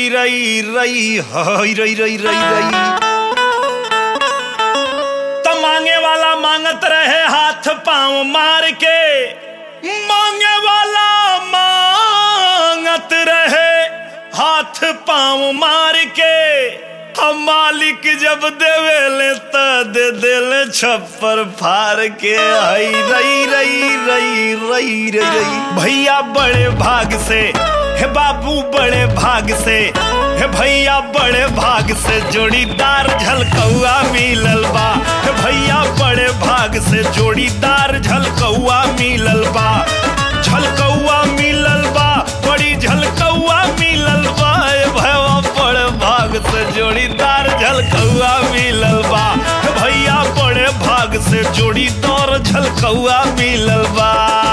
हई रई रई हई रई रई रई रई त मांगे वाला मांगत रहे हाथ पांव मार के मांगे वाला मांगत रहे हाथ पांव मार के हम मालिक जब देवेले त दे देले छप्पर फार के हई रई रई रई रई रई रई भैया बड़े भाग से हे बाबू बड़े भाग से हे भैया बड़े भाग से जोड़ीदार झलकौआ मिलल बा हे भैया बड़े भाग से जोड़ीदार झलकौआ मिलल बा झलकौआ मिलल बा बड़ी झलकौआ मिलल बा ए भैया बड़े भाग से जोड़ीदार झलकौआ मिलल बा हे भैया बड़े भाग से जोड़ीदार झलकौआ मिलल बा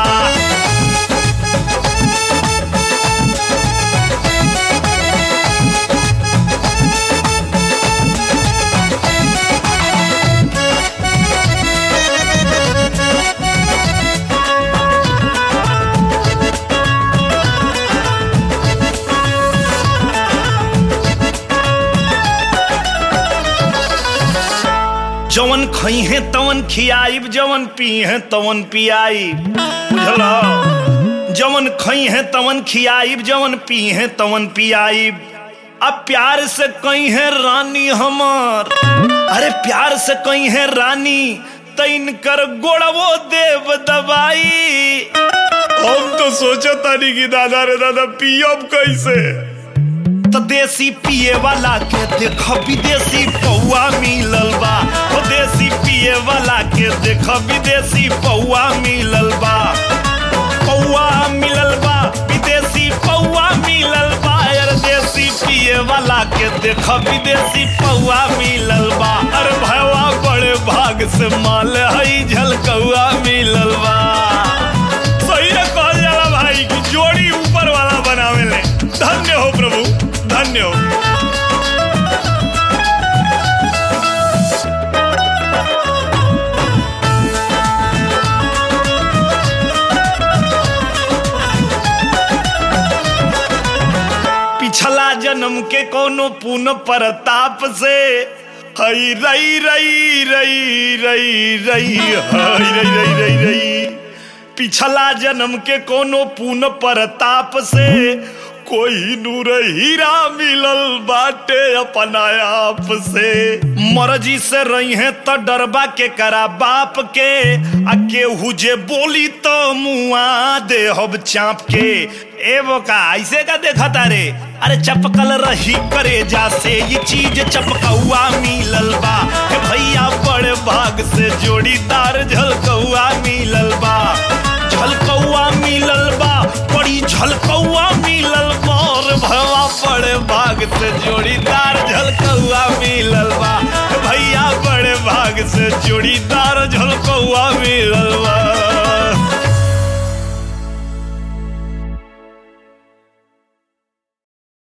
जवन खई है तवन खियाइब जवन पी है तवन पियाइब बुझल जवन खई है तवन खियाइब जवन पी है तवन पियाइब अब प्यार से कई है रानी हमार अरे प्यार से कई है रानी तैन कर गोड़वो देव दबाई हम तो सोचा तानी कि दादा रे दादा पियब कैसे तो देसी पिए वाला के देख विदेशी पौआ मिलल बा ओ देसी पिए वाला के देख विदेशी पौआ मिलल बा पौआ मिलल बा विदेशी पौआ मिलल बा यार देसी पिए वाला के देख विदेशी पौआ मिलल बा अरे भैया बड़े भाग से माल हई झलकौआ मिलल बा सही है कहल जाला भाई कि जोड़ी ऊपर वाला बनावे ले धन्य हो प्रभु धन्य हो पिछला जन्म के कोनो पुन प्रताप से हई रई रई रई रई रई हई रई रई रई रई पिछला जन्म के कोनो पुन प्रताप से कोई नूर हीरा मिलल बाटे अपना आप से मर्जी से रही है तो डरबा के करा बाप के आ केहू जे बोली तो मुआ दे हब चाप के ए बोका ऐसे का देखा तारे अरे चपकल रही करे जा से ये चीज चपकौआ मिलल बा हे भैया बड़े भाग से जोड़ीदार झलकौआ मिलल बा झलकौआ मिलल बा बड़ी झलकौआ मिलल बा और भवा बड़े भाग से जोड़ीदार झलकौआ मिलल बा हे भैया बड़े भाग से जोड़ीदार झलकौआ मिलल